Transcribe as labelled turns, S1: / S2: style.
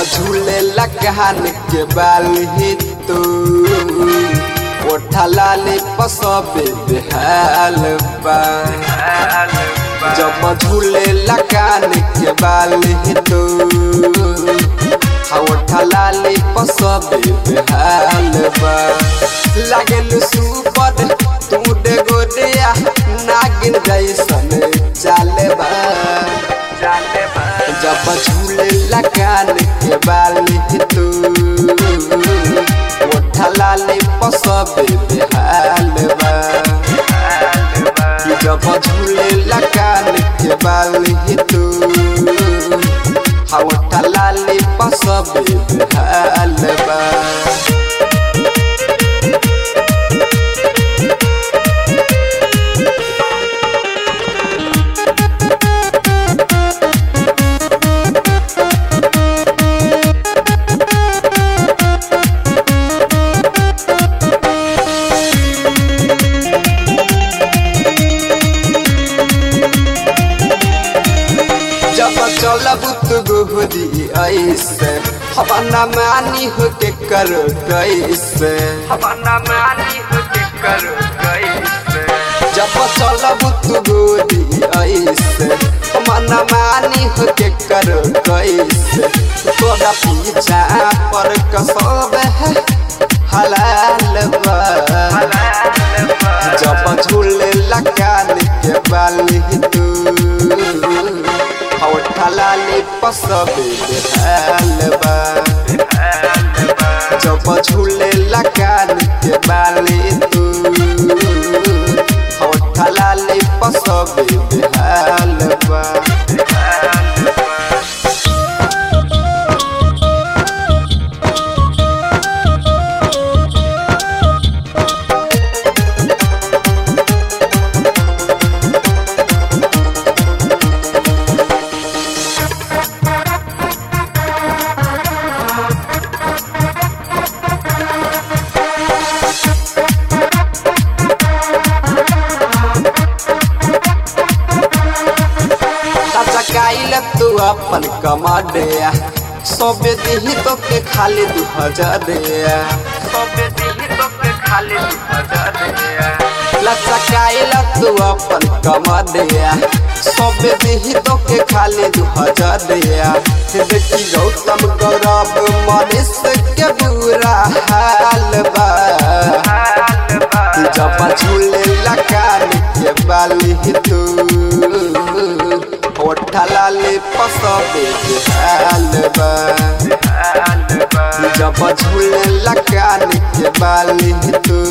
S1: झूले लगान के बाली तू ओठा लाली पसबे बेहाल बा जब झूले लगान के बाली तू ओठा लाली पसबे बेहाल बा लागल सुपर तू डे गोदिया नागिन जैसन चाले बा जब झूले लगान के बाली तू ओठा लाली पसबे बेहाल बा जब झूले लगान के बाली तू ओठा लाली पसबे बेहाल बा जब चलब तू गोदी ऐसे हवाना मानी हो के कर कैसे जब चलब तू गोदी ऐसे हवाना मानी हो के कर कैसे तोरा पीछा पर कसब है हलाल बा जब झूले लगान के बाली तू होठा लाली पसबे बेहाल बा जब झूले लगान के बाली तू होठा लाली पसबे बेहाल बा चकाइल तू अपन कमाडिया सबे दिही तो के खाली दू हजारिया लचकाइल तू अपन कमाडिया सबे दिही तो के खाली दू हजारिया देखी गौतम गौरव मनीष के बुरा हाल बा जब झूले लगान के बाली तू ओठा लाली पसबे बेहाल बा जब झूले लगान के बाली तू